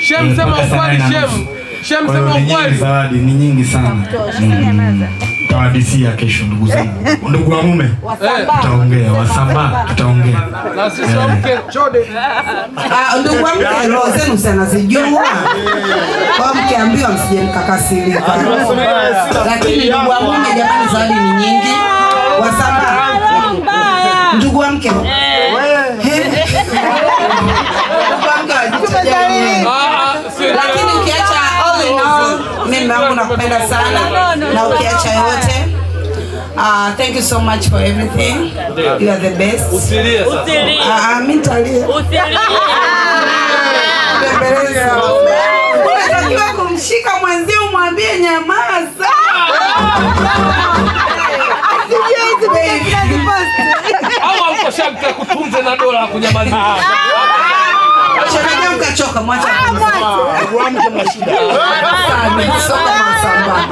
Shem, Eh, sema mpaka saa ukweli, nane na Shem. nusu. Shem, Kwa hiyo sema ni nyingi ukweli. zawadi ni nyingi sana Mm. tawadisia kesho ndugu zangu ndugu wa mume tutaongea wasambaa tutaongea Na sisi wa mke chode. Ah, ndugu wa mke roho zenu si anazijua kwa mkiambiwa msije mkakasirika lakini ndugu wa mume jamani zawadi ni nyingi wasamba ndugu wa mke He? ndugu wa mke wajitaja wenyewe Ah, ah, si- lakini ukiacha all in all mimi wangu nakupenda sana na ukiacha yote Uh, thank you so much for everything. You are the best. Usilie sasa. Ah, ah, mimi nitalia. Bembeleza. Unatakiwa kumshika mwenzio umwambie nyamaza. Au Uncle Shem kakutunze na dola ya kunyamazia. Shemeji mkachoka mwacha. Sana, soka masamba.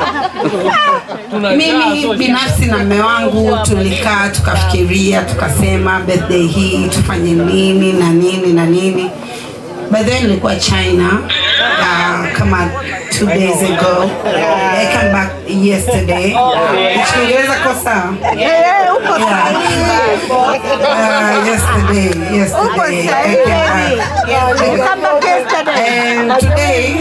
Mimi binafsi na mme wangu tulikaa tukafikiria tukasema birthday hii tufanye nini na nini na nini. By then nilikuwa China uh, kama two days ago. I came back yesterday. Kiingereza ko sawa? Yeah. Uh, yesterday, yesterday. I came back. And today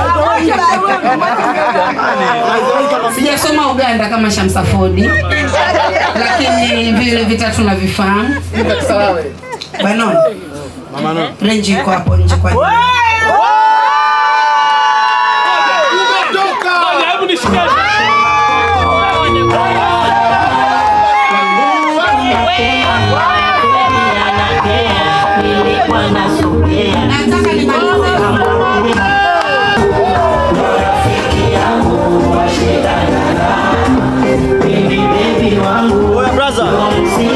sijasoma Uganda kama Shamsafodi, lakini vile vitatu navifahamu. Banon, Renji iko hapo nje kwa nini? Ngoja, hebu nishike. Nataka nimalize. Brother.